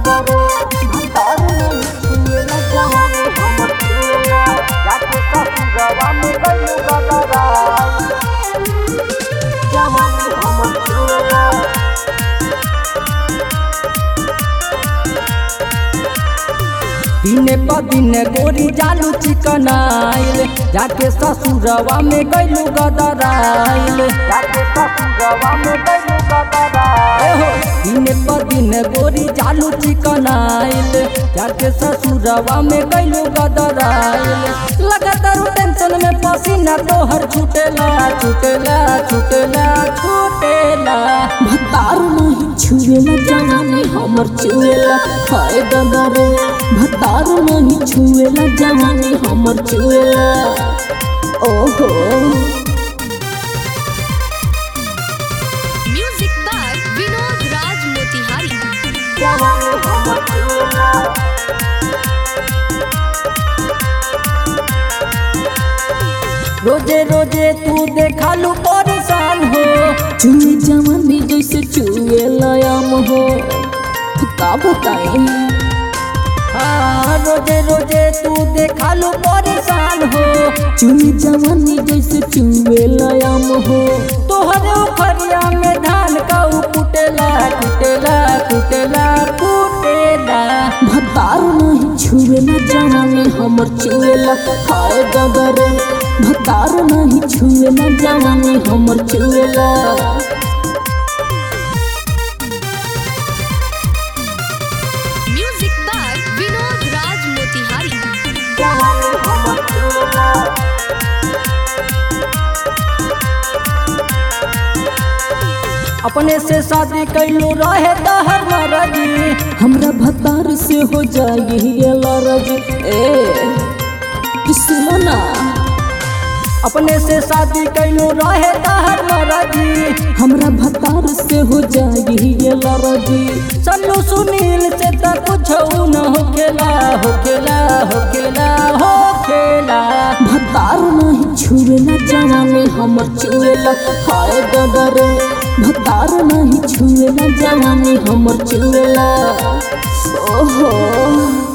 गदरे भतार नहीं छुएला जवानी हमर छुएला जाके ससुरवा में गइलू गदरा जवानी हमर छुएला दिने प दिने गोरी जालू चिकन आइल जाके ससुरवा में गइलू गदराइल जाके ससुरवा में गइलू गदरा एहो दिने प दिने गोरी जालू चिकन आइल जाके ससुरवा में गइलू गदराइल लगातार टेंशन में पसीना तोहर छूटेला छूटेला छूटेला छूटेला भतार नहीं छुएला जवानी हमर चुएला हाय दादा रे भतार नहीं छुएला जवानी हमर चुएला ओहो म्यूजिक बाय विनोद राज मोतिहारी जवानी हमर छुएला रोजे रोजे तू देखालू परेशान हो चुए जवानी जैसे चुएला आम हो का बताई हाँ रोजे रोजे तू देखालू परेशान हो चुए जवानी जैसे चुएला आम हो तोहरे उखरिया में धान का कुटेला कुटेला कुटेला कुटेला भतार नहीं छुएला जवानी हमर चुएला हाय दादा रे भतार नहीं छुएला जवानी हमर चुएला म्यूजिक बाय विनोद राज मोतिहारी जवानी हमर छुएला अपने से शादी कैलू रहे तहर मरजी हमरा भतार से हो जाई लरज ए सुनो ना अपने से शादी कैलू रहे तहर मरजी हमरा भतार से हो जाई लरजी सल्लू सुनील से त कुछ न होखेला होखेला होखेला होखेला भतार नहीं छुएला जवानी हमर चुएला हाय दादा रे भतार नहीं छुएला जवानी हमर चुएला ओहो